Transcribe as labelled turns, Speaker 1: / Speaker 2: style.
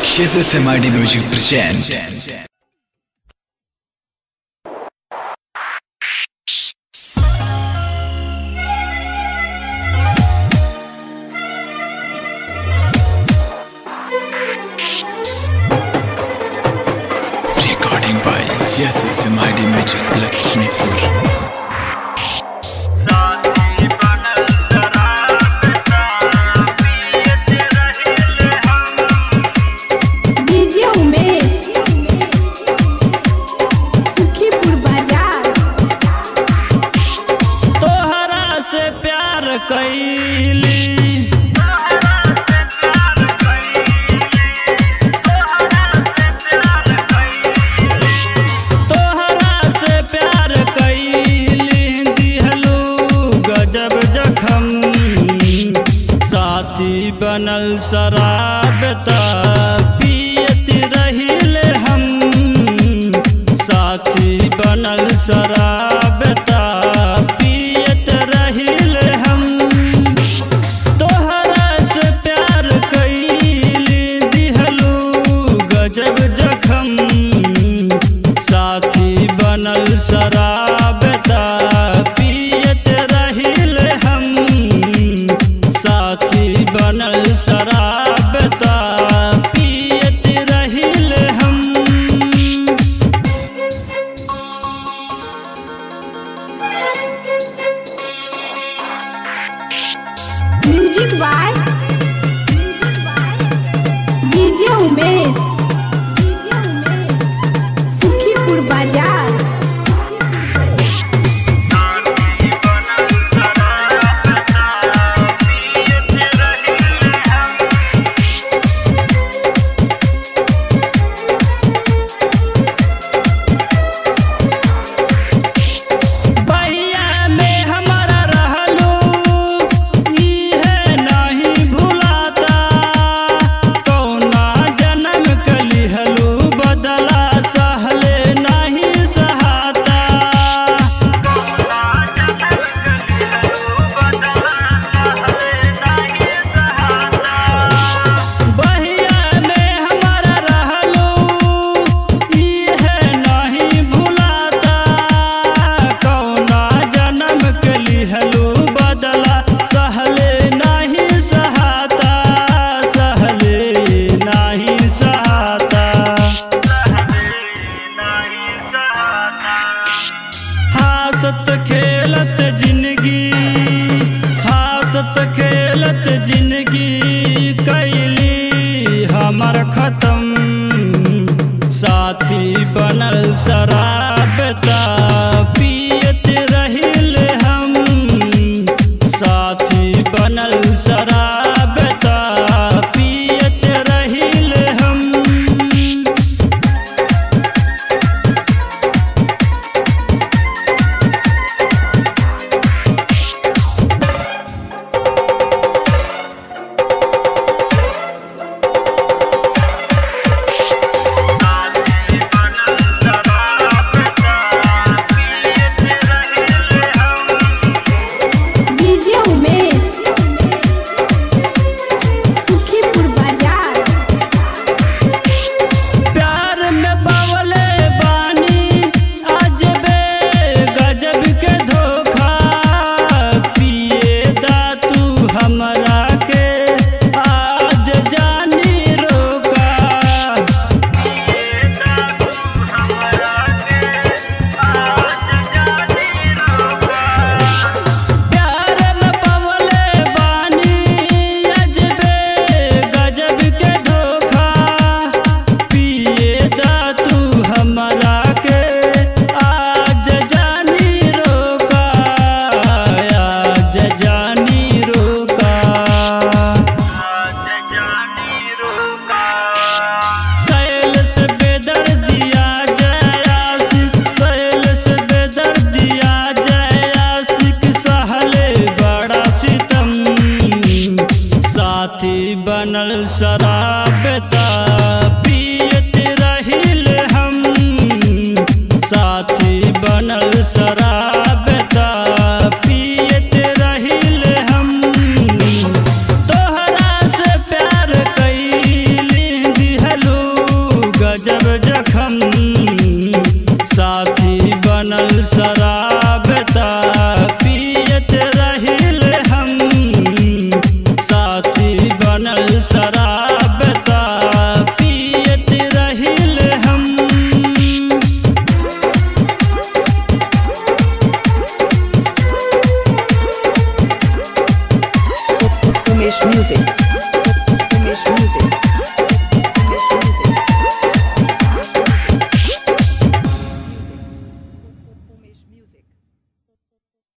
Speaker 1: SSMID Music present. Recording by SSMID Music Lakshmipur.
Speaker 2: DJ Umesh Sukhipur बाजार
Speaker 3: तोहरा से प्यार कैली तोहरा से प्यार कैली दिहलू गजब जखम साथी बनल शराब ता पियत रहिले हम साथी बनल शराब ता पियत रहिले हम तोहरा से प्यार कैली दिहलू गजब जखम साथी बनल शराब ता पियत रहिल हम साथी बनल शराब ता पियत रहिल हम
Speaker 2: music by DJ Umesh Sukhipur बाजार
Speaker 3: बहिया में हमारा रहलू इहे नहीं भुलाता कौना जन्म कलिहलू बदला सहले नहीं सहाता बहिया में हमारा रहलू इहे नहीं भुलाता कौना जन्म के लिहलू बदला सहले नहीं सहाता सहले नहीं सहाता हासत खेलत जिंदगी हासत खेलत जिंदगी कैली हमर खत्म साथी बनल शराब ता पियत रहिल हम साथी बनल शराब ता पियत रहिल हम
Speaker 2: डीजे उमेश सुखीपुर बाजार
Speaker 3: प्यार में बावले बानी आज बे गजब के धोखा पिए दा तू हमरा के आज जानी रोका प्यार में बावले बानी आज बे गजब के धोखा पिए दा तू हमरा के आज जानी रोका आज जानी रोका सैल से बेदर दिया जयासिक सैल से बेदर दिया जयासिक सहले बड़ा सितम साथी बनल शराब ता पी